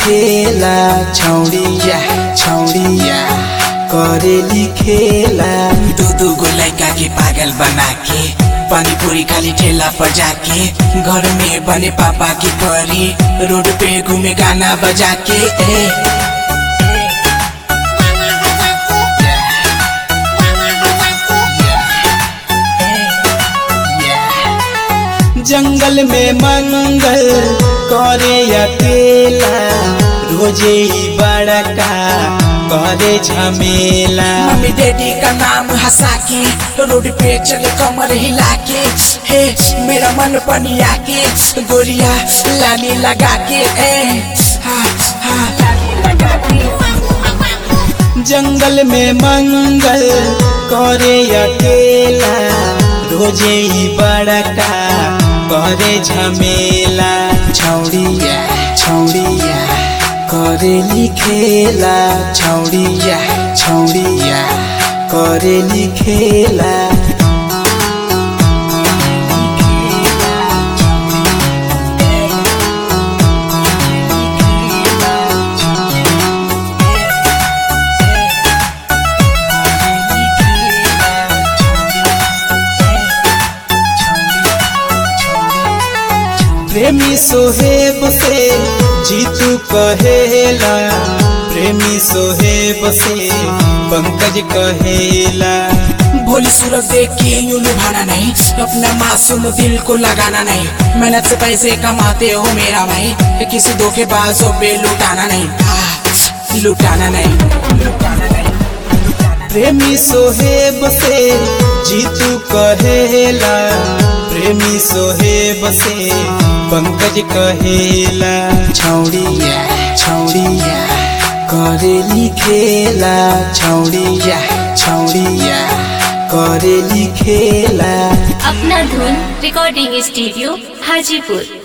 खेला छौड़िया छौड़िया करेली खेला दू दू गो लड़का के पागल बना के पानी पूरी खाली ठेला पर जाके घर में बने पापा की परी रोड पे घूमे गाना बजा के ए जंगल में मंगल करे अकेला रोजे ही बड़का करे झमेला मम्मी डैडी का नाम हंसा के रोड पे चले कमर हिला के हे मेरा मन पनिया के गोरिया लाली लगा के ए हा हा जंगल में मंगल करे अकेला रोजे ही बड़का करे झमेला छौड़िया छौड़िया करेली खेला छौड़िया छौड़िया करेली खेला प्रेमी सोहेब से जीतू कहेला प्रेमी सोहेब से पंकज कहेला भोली सूरत देख के यूं लुभाना नहीं अपना मासूम दिल को लगाना नहीं मेहनत से पैसे कमाते हो मेरा भाई किसी धोखेबाजों पे लुटाना नहीं आह, लुटाना नहीं लुटाना नहीं प्रेमी सोहेब से जीतू कहेला प्रेमी सोहेब से पंकज कहेला छौड़िया छौड़िया करेली खेला छौड़िया छौड़िया करेली खेला अपना धुन रिकॉर्डिंग स्टूडियो हाजीपुर